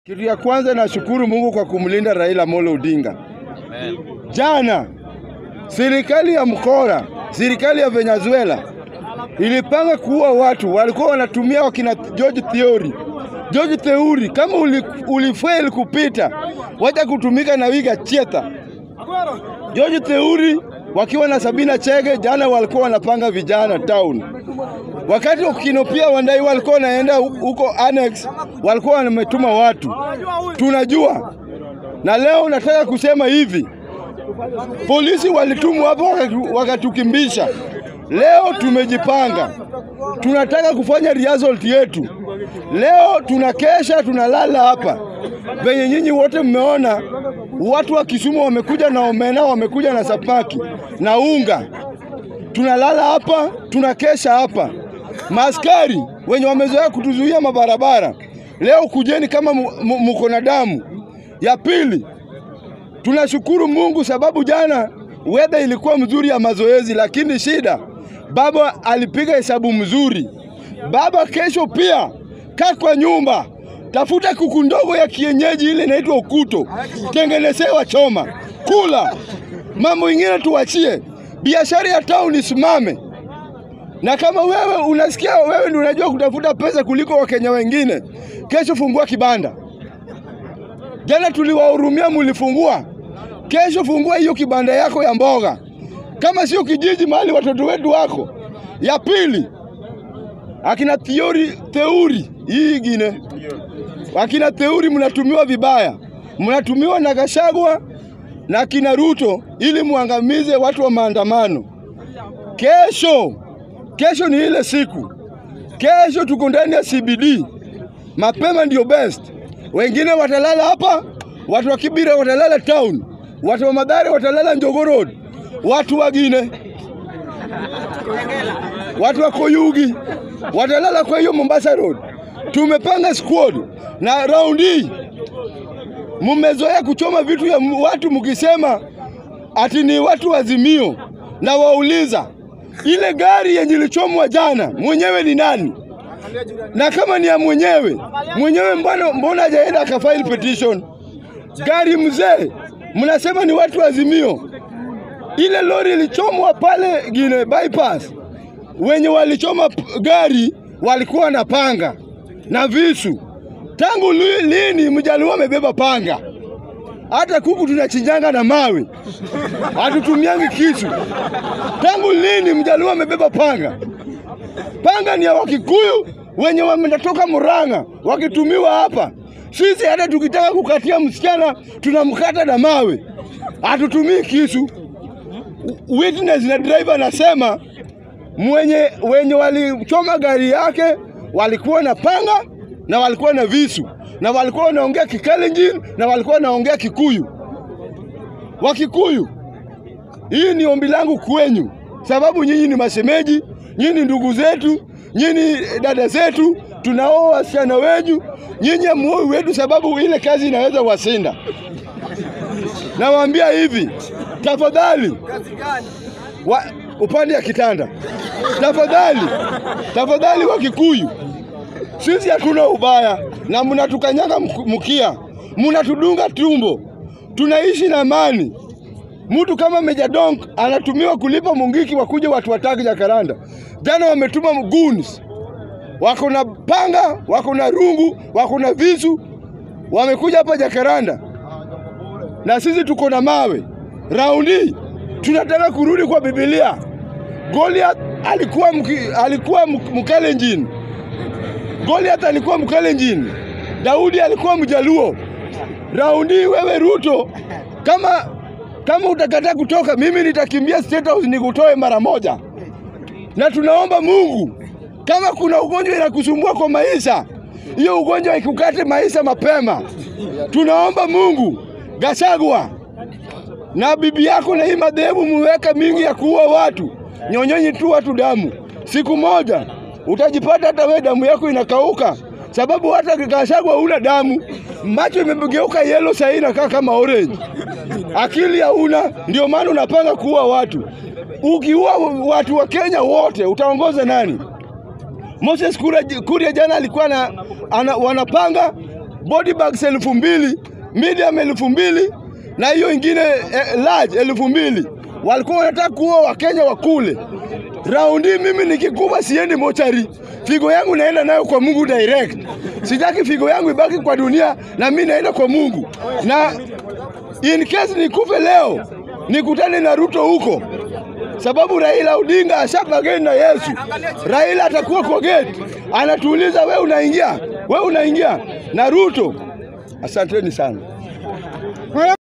Kitu ya kwanza nashukuru Mungu kwa kumlinda Raila Amolo Odinga. Jana serikali ya mkora, serikali ya Venezuela ilipanga kuua watu, walikuwa wanatumia wakina George Theory. George Theory, kama uli, ulifail kupita, wacha kutumika na Wiga Chieta. George Theory wakiwa na Sabina Chege jana walikuwa wanapanga vijana town. Wakati ukinopia Wandai walikuwa wanaenda huko annex, walikuwa wametuma watu, tunajua. Na leo nataka kusema hivi, polisi walitumwa hapo wakatu- wakatukimbisha. Leo tumejipanga, tunataka kufanya result yetu. Leo tunakesha, tunalala hapa venye nyinyi wote mmeona. Watu wa Kisumu wamekuja na omena, wamekuja na sapaki na unga tunalala hapa, tunakesha hapa. Maaskari wenye wamezoea kutuzuia mabarabara, leo kujeni kama mu- mu- muko na damu. Ya pili, tunashukuru Mungu sababu jana weather ilikuwa mzuri ya mazoezi, lakini shida baba alipiga hesabu mzuri. Baba, kesho pia kaa kwa nyumba, tafuta kuku ndogo ya kienyeji ile inaitwa ukuto, tengenezewa choma, kula. Mambo ingine tuachie, biashara ya town isimame. Na kama wewe unasikia wewe ndio unajua kutafuta pesa kuliko Wakenya wengine, kesho fungua kibanda. Jana tuliwahurumia, mulifungua. Kesho fungua hiyo kibanda yako ya mboga, kama sio kijiji mahali watoto wetu wako. Ya pili, akina Theory, Theuri hii ingine, akina Theuri mnatumiwa vibaya, mnatumiwa na Gachagua na akina Ruto ili muangamize watu wa maandamano. Kesho, kesho ni ile siku. Kesho tuko ndani ya CBD, mapema ndio best. Wengine watalala hapa, watu wa Kibira watalala town, watu wa Madhare watalala Njogo Road, watu wagine, watu wa Koyugi watalala kwa hiyo Mombasa Road. Tumepanga squad na round hii mmezoea kuchoma vitu ya m- watu mkisema ati ni watu wazimio, na wauliza ile gari yenye ilichomwa jana mwenyewe ni nani? Na kama ni ya mwenyewe mwenyewe, mbona mbona hajaenda akafile petition? Gari mzee, mnasema ni watu wazimio. Ile lori ilichomwa pale Gine bypass, wenye walichoma p- gari walikuwa na panga na visu. Tangu li- lini mjaluo amebeba panga? Hata kuku tunachinjanga na mawe, hatutumiangi kisu. Tangu lini mjaluo amebeba panga? Panga ni ya Wakikuyu wenye wametoka Murang'a wakitumiwa hapa. Sisi hata tukitaka kukatia msichana tunamkata na mawe, hatutumii kisu. Witness na driver anasema mwenye wenye walichoma gari yake walikuwa na panga na walikuwa na visu na walikuwa wanaongea Kikalenjin na walikuwa wanaongea Kikuyu. Wakikuyu, hii ni ombi langu kwenyu, sababu nyinyi ni mashemeji, nyinyi ni ndugu zetu, nyinyi dada zetu, tunaoa wasichana wenyu, nyinyi amuoi wetu, sababu ile kazi inaweza wasinda. Nawaambia hivi, tafadhali wa, upande ya kitanda, tafadhali tafadhali, wa Kikuyu, sisi hatuna ubaya na mnatukanyaga mk- mkia, mnatudunga tumbo, tunaishi na amani. Mtu kama Meja Donk anatumiwa kulipa Mungiki wakuja watu wataki Jakaranda. Jana wametuma goons, wako na panga, wako na rungu, wako na visu, wamekuja hapa Jakaranda na sisi tuko na mawe. Raundi tunataka kurudi kwa Biblia. Goliath alikuwa mki, alikuwa mk- Mkalenjin. Goliath alikuwa Mkalenjin. Daudi alikuwa Mjaluo. Raundi wewe Ruto, kama kama utakataa kutoka, mimi nitakimbia State House nikutoe mara moja, na tunaomba Mungu, kama kuna ugonjwa inakusumbua kwa maisha, hiyo ugonjwa ikukate maisha mapema. Tunaomba Mungu, Gachagua na bibi yako na hii madhehebu muweka mingi ya kuua watu, nyonyeni tu watu damu. Siku moja utajipata hata wewe damu yako inakauka, sababu hata Gachagua huna damu, macho imegeuka yellow, sasa inakaa kama orange. Akili hauna, ndio maana unapanga kuua watu. Ukiua watu wa Kenya wote utaongoza nani? Moses Kuria, Kuria jana alikuwa na, ana, wanapanga body bags elfu mbili medium elfu mbili na hiyo ingine eh, large elfu mbili walikuwa wanataka kuua Wakenya wakule. Raundi mimi nikikufa siendi mochari, figo yangu naenda nayo kwa Mungu direct. Sitaki figo yangu ibaki kwa dunia, na mimi naenda kwa Mungu, na in case nikufe leo nikutane na Ruto huko, sababu Raila Odinga ashapageni na Yesu. Raila atakuwa kwa gate, anatuuliza we unaingia, we unaingia na Ruto. Asanteni sana.